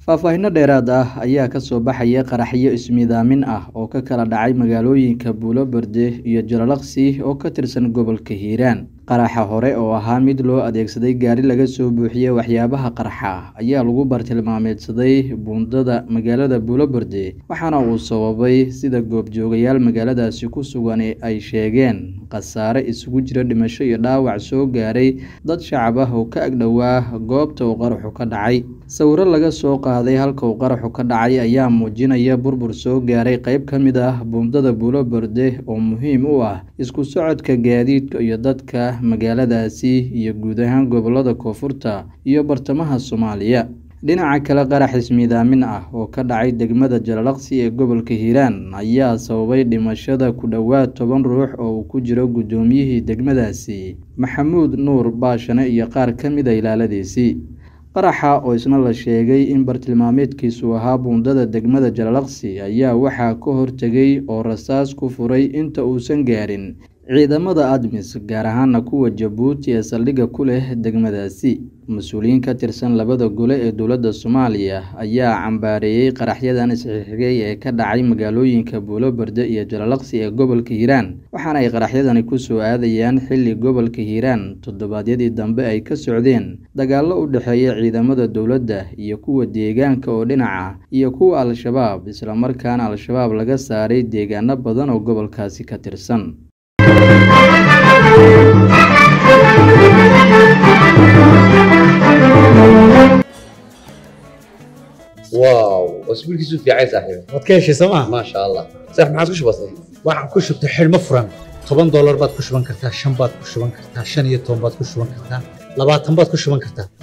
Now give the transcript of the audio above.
faahfaahinno dheeraad ah ayaa ka soo baxaya qaraxyo ismiidaamin ah oo ka kala dhacay magaalooyinka buulo berde iyo jalalaqsi oo ka tirsan gobolka hiiraan qaraxa hore oo ahaa mid loo adeegsaday gaari laga soo buuxiyey waxyaabaha qarxa ayaa lagu bartilmaameedsaday buundada magaalada buulo berde waxaana uu sababay sida goobjoogayaal magaaladaasi ku sugan ay sheegeen khasaare isugu jira dhimasho iyo dhaawac soo gaaray dad shacab ah oo ka agdhowaa goobta uu qaraxu ka dhacay sawiro laga soo qaaday halka uu qaraxu ka dhacay ayaa muujinaya burbur soo gaaray qeyb ka mid ah buundada buulo berde oo muhiim u ah isku socodka gaadiidka iyo dadka magaaladaasi iyo guud ahaan gobolada koonfurta iyo bartamaha soomaaliya dhinaca kale qarax ismiidaamin ah oo ka dhacay degmada jalalaqsi ee gobolka hiiraan ayaa sababay dhimashada ku dhowaad toban ruux oo uu ku jiro guddoomiyihii degmadaasi maxamuud nuur baashane iyo qaar ka mid a ilaaladiisii qaraxa oo isna la sheegay in bartilmaameedkiisu ahaa buundada degmada jalalaqsi ayaa waxaa ka hortegay oo rasaas ku furay inta uusan gaarin ciidamada admis gaar ahaana kuwa jabuuti ee saldhigga ku leh degmadaasi mas-uuliyiin ka tirsan labada gole ee dowladda soomaaliya ayaa cambaareeyey qaraxyadan isxixigay ee ka dhacay magaalooyinka buulo berde iyo jalalaqsi ee gobolka hiiraan waxaana ay qaraxyadani ku soo aadayaan xilli gobolka hiiraan toddobaadyadii dambe ay ka socdeen dagaallo u dhexeeya ciidamada dowladda iyo kuwa deegaanka oo dhinaca iyo kuwa al-shabaab islamarkaana al-shabaab laga saaray deegaano badan oo gobolkaasi ka tirsan واو اسبوعك في عايز صاحبي waad ka heshay sooma ما شاء الله صح ما عادش بسيط waxaan ku shubtay xidhmo furan toban doolar baad ku shuban kartaa shan baad ku shuban kartaa shan iyo toban baad ku shuban kartaa labaatan baad ku shuban kartaa